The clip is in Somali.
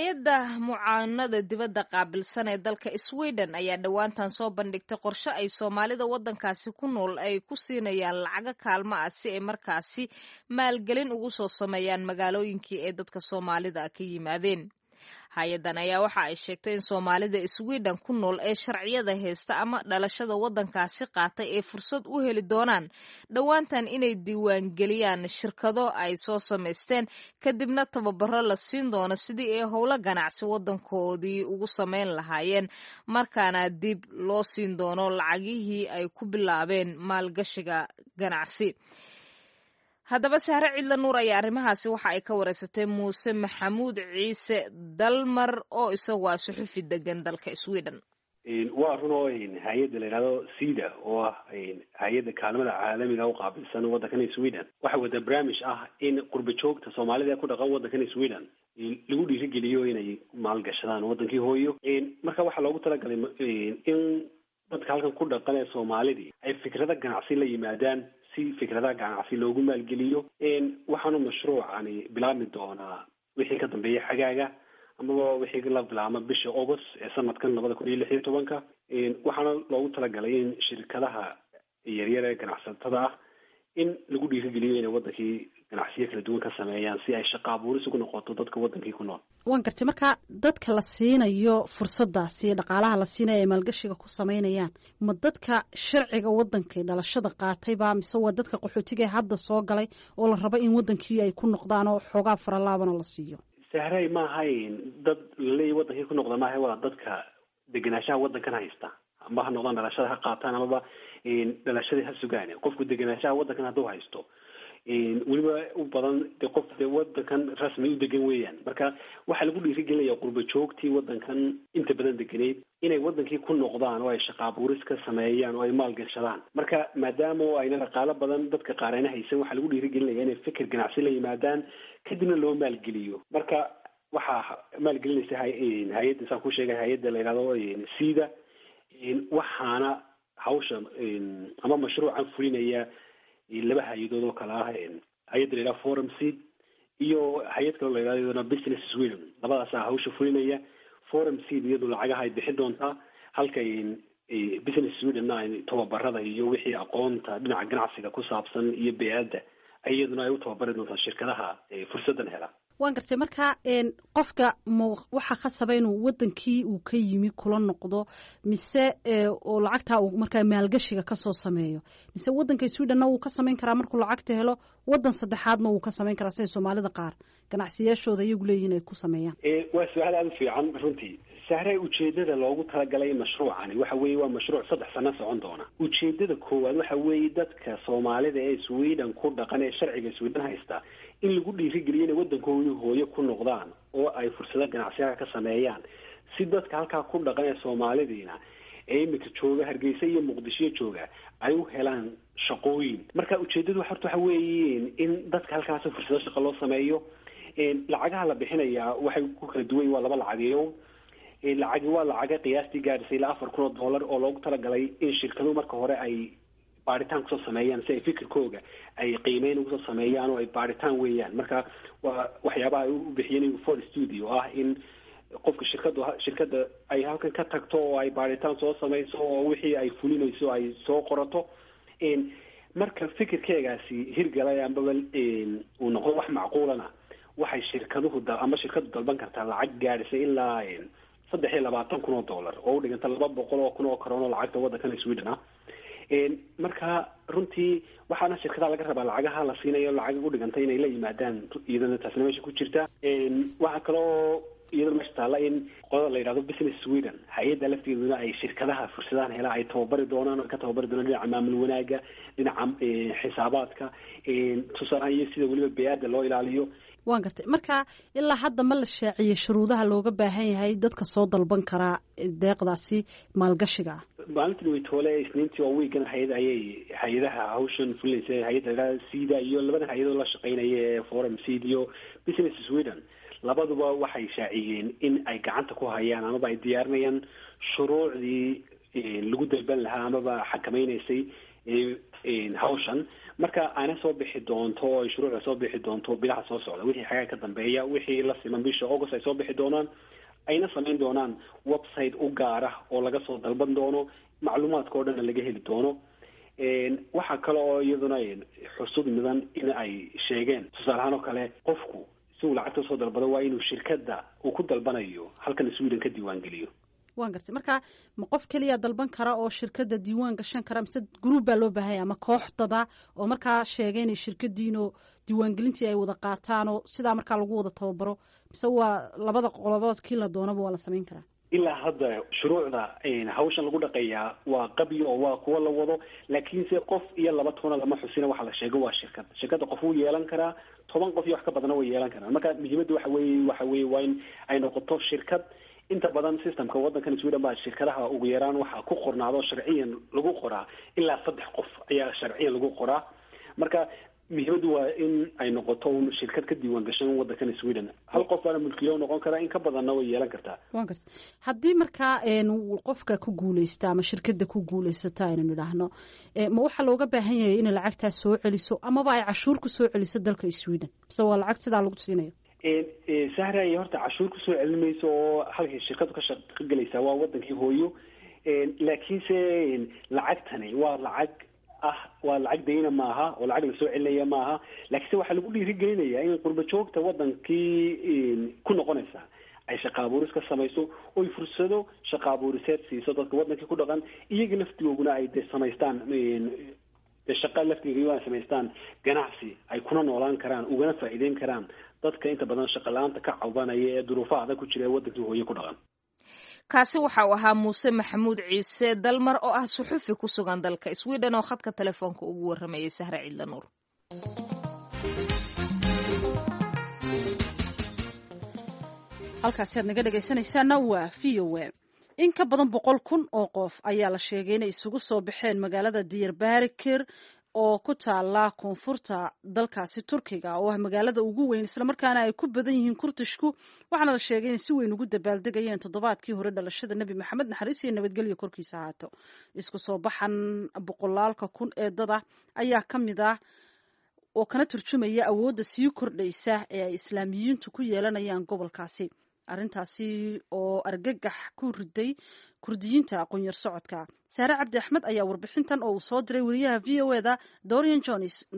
hay-adda mucaanada dibadda qaabilsan ee dalka sweden ayaa dhowaantan soo bandhigtay qorshe ay soomaalida waddankaasi ku nool ay ku siinayaan lacago kaalmo ah si ay markaasi maalgelin ugu soo sameeyaan magaalooyinkii ee dadka soomaalida ka yimaadeen hay-addan ayaa waxa ay sheegtay in soomaalida sweden ku nool ee sharciyada haysta ama dhalashada waddankaasi qaatay ay fursad u heli doonaan dhowaantan inay diiwaangeliyaan shirkado ay soo samaysteen kadibna tababaro la siin doono sidii ay howlo ganacsi waddankoodii ugu samayn lahaayeen markaana dib loo siin doono lacagihii ay ku bilaabeen maalgashiga ganacsi haddaba sahre cidla nuur ayaa arrimahaasi waxa ay ka wareysatay muuse maxamuud ciise dalmar oo isagu ah suxufi degan dalka sweden waa run oo hay-adda la yidhahdo cida oo ah hay-adda kaalmada caalamiga u qaabilsan waddankan sweden waxay wadaa barnaamij ah in qurba joogta soomaalida ee ku dhaqan waddankan sweden lagu dhiirigeliyo inay maalgashadaan waddankii hooyo marka waxaa loogu talagalay in dadka halkan ku dhaqan ee soomaalidii ay fikrado ganacsi la yimaadaan si fikradaha ganacsi loogu maalgeliyo waxaanu mashruucani bilaabmi doonaa wixii ka dambeeya xagaaga amaba wixii la bilaabma bisha august ee sanadkan labada kun iyo lix iyo tobanka waxaana loogu talagalay in shirkadaha yaryar ee ganacsatada ah in lagu dhiirigeliyo inay wadankii ganacsiyo kala duwan ka sameeyaan si ay shaqa abuuris ugu noqoto dadka wadankii ku nool waan gartay marka dadka la siinayo fursadaasi dhaqaalaha la siinaya ay maalgashiga ku sameynayaan ma dadka sharciga wadankay dhalashada qaatayba mise waa dadka qaxootiga hadda soo galay oo la rabo in wadankii ay ku noqdaan oo xoogaa faralaabana la siiyo sahrey maahayn dad laleeya wadankii ku noqda maaha waa dadka degenaanshaha wadankan haysta amba ha noqdaan dhalashada ha qaataan amaba dhalashadii ha sugaan qofku degenaanshaha wadankan hadduu haysto weliba u badan de qof de wadankan rasmi u degan weeyaan marka waxaa lagu dhiirigelinaya qurba joogtii wadankan inta badan deganeyd inay wadankii ku noqdaan oo ay shaqa abuuris ka sameeyaan oo ay maalgashadaan marka maadaama oo ayna dhaqaalo badan dadka qaarayna haysan waxaa lagu dhiirigelinaya inay fikir ganacsi la yimaadaan kadibna loo maalgeliyo marka waxaa maalgelinaysa hay-adda saan ku sheegay hay-adda la yidhahdo cida waxaana hawsha ama mashruucan fulinaya laba hay-adood oo kale ah hay-adda la yidhaha forum seed iyo hay-ad kaloo la yidhahdo iyaduna business sweden labadaasaa hawsha fulinaya forum seed iyadu lacagaha ay bixin doontaa halka business sweden-na tababarada iyo wixii aqoonta dhinaca ganacsiga ku saabsan iyo bey-adda iyaduna ay u tababari doontaa shirkadaha fursadan hela waan gartay marka qofka m waxaa khasaba inuu wadankii uu ka yimi kula noqdo mise oo lacagtaa uu markaa maalgashiga kasoo sameeyo mise wadanka swedhenna wuu ka samayn karaa markuu lacagta helo wadan saddexaadna wuu ka samayn karaa siday soomaalida qaar ganacsiyaashooda iyagu leeyihin ay ku sameeyaan waa su-aal aada u fiican runtii sahre ujeedada loogu talagalay mashruucani waxa weeye waa mashruuc saddex sano socon doona ujeedada koowaad waxa weeye dadka soomaalida ee sweden ku dhaqan ee sharciga sweden haysta in lagu dhiirigeliyo inay waddankoodii hooyo ku noqdaan oo ay fursado ganacsiyaha ka sameeyaan si dadka halkaa ku dhaqan ee soomaalidiina ee imika jooga hargeysa iyo muqdisho jooga ay u helaan shaqooyin marka ujeedadu horta waxa weeye in dadka halkaasi fursado shaqo loo sameeyo lacagaha la bixinayaa waxay ku kala duwan waa laba lacageyo lacagi waa lacaga qiyaastii gaadhisay ilaa afar kun oo dollar oo loogu talagalay in shirkaduhu marka hore ay baaritaan kusoo sameeyaan si ay fikirkooga ay qiimeyn ugusoo sameeyaan oo ay baaritaan weeyaan marka waa waxyaabaha ay u bixiyeen for studio ah in qofka shirkadu shirkada ay halkan ka tagto oo ay baaritaan soo sameyso oo wixii ay fulinayso ay soo qorato marka fikirkeegaasi hirgalay ambaba uu noqdo wax macquulana waxay shirkaduhu ama shirkadu dalban kartaa lacag gaadhisay ilaa saddex iyo labaatan kun oo dollar oo u dhiganta laba boqol oo kun oo karoon oo lacagta waddankan sweden ah marka runtii waxaana shirkadaha laga rabaa lacagaha la siinayo lacag u dhiganta inay la yimaadaan iyadana taasna meesha ku jirta waxaa kaloo iyadana meesha taalla in qolada la yidhahdo business sweden hay-adda lafteeduna ay shirkadaha fursadahan hela ay tababari doonaan oo ka tababari doonaan dhinaca maamul wanaaga dhinaca xisaabaadka tusaalahaan iyo sida weliba bey-aadda loo ilaaliyo waan gartay marka ilaa hadda ma la shaaciyey shuruudaha looga baahan yahay dadka soo dalban karaa deeqdaasi maalgashiga ah maalintii weytoole isniintii oo wiigan hay-ad ayay hay-adaha hawshan fulinaysa hay-adda ladhaha cida iyo labada hay-adoo la shaqeynaya ee forum cid iyo business sweden labaduba waxay shaaciyeen in ay gacanta ku hayaan amaba ay diyaarinayaan shuruucdii lagu dalban lahaa amaba xakameynaysay hawshan marka ayna soo bixi doonto ay shuruucda soo bixi doonto bilaha soo socda wixii xagaa ka dambeeya wixii la siman bisha august ay soo bixi doonaan ayna samayn doonaan website u gaara oo laga soo dalban doono macluumaadka o dhanna laga heli doono waxaa kale oo iyaduna xusud mudan in ay sheegeen tusaale ahaan oo kale qofku si uu lacagta usoo dalbado waa inuu shirkadda uu ku dalbanayo halkan sweden ka diiwaan geliyo waan gartay marka ma qof keliya dalban kara oo shirkadda diiwaan gashan kara mise gruub baa loo baahanya ama koox dada oo markaa sheegay inay shirkadiinoo diiwaangelintii ay wada qaataan oo sidaa markaa lagu wada tababaro mise waa labada qolobood kii la doonaba waa la samayn karaa ilaa hadda shuruucda hawshan lagu dhaqayaa waa qabyo oo waa kuwa la wado laakiinse qof iyo laba tona lama xusina waxa la sheego waa shirkad shirkadda qof wuu yeelan karaa toban qof iyo wax ka badana way yeelan karaan marka muhiimadda waxa weye waxa weye waa in ay noqoto shirkad inta badan systemka waddankan sweden baa shirkadaha ugu yaraan waxaa ku qornaado sharciyan lagu qoraa ilaa saddex qof ayaa sharciyan lagu qoraa marka muhiimaddu waa in ay noqoto un shirkad ka diiwaan gashan waddankan sweden hal qof baana mulkiilo noqon karaa in ka badanna way yeelan kartaa wan garta haddii markaa qofka ku guuleysta ama shirkadda ku guuleysata aynu nidhaahno ma waxaa looga baahan yahay inay lacagtaa soo celiso amaba ay cashuur ku soo celiso dalka sweden mise waa lacag sidaa lagu siinayo sahray horta cashuur kusoo celin mayso oo halkay shirkadu ka shaqo gelaysaa waa wadankii hooyo laakiinse lacagtani waa lacag ah waa lacag dayna maaha oo lacag lasoo celinaya maaha laakiinse waxaa lagu dhiirigelinayaa in qurba joogta wadankii ku noqonaysa ay shaqa abuuris ka samayso oy fursado shaqa abuuriseed siiso dadka wadankii ku dhaqan iyaga laftigooguna ay de samaystaan shaqa laftiga ay samaystaan ganacsi ay kuna noolaan karaan ugana faa'iideyn karaan dadka inta badan shaqa la-aanta ka cabanaya ee duruufaha adag ku jira ee wadankii hooye ku dhaqan kaasi waxa uu ahaa muuse maxamuud ciise dalmar oo ah suxufi ku sugan dalka sweden oo khadka telefoonka ugu waramayay sahre ciidla nuur halkaasi aad naga dhegaysanaysaana waa v o a in ka badan boqol kun oo qof ayaa la sheegay inay isugu soo baxeen magaalada diyarbakir oo ku taala koonfurta dalkaasi turkiga oo ah magaalada ugu weyn islamarkaana ay ku badan yihiin kurtishku waxaana la sheegay in si weyn ugu dabaaldegayeen toddobaadkii hore dhalashada nebi maxamed naxariis iyo nabadgelyo korkiisa ahaato isku soo baxan boqolaalka kun ee dada ayaa ka mid ah oo kana turjumaya awoodda sii kordhaysa ee ay islaamiyiintu ku yeelanayaan gobolkaasi arrintaasi oo argagax ku riday kurdiyiinta aqoon-yar socodka saare cabdi axmed ayaa warbixintan oo uu soo diray wariyaha v o eda dorian jones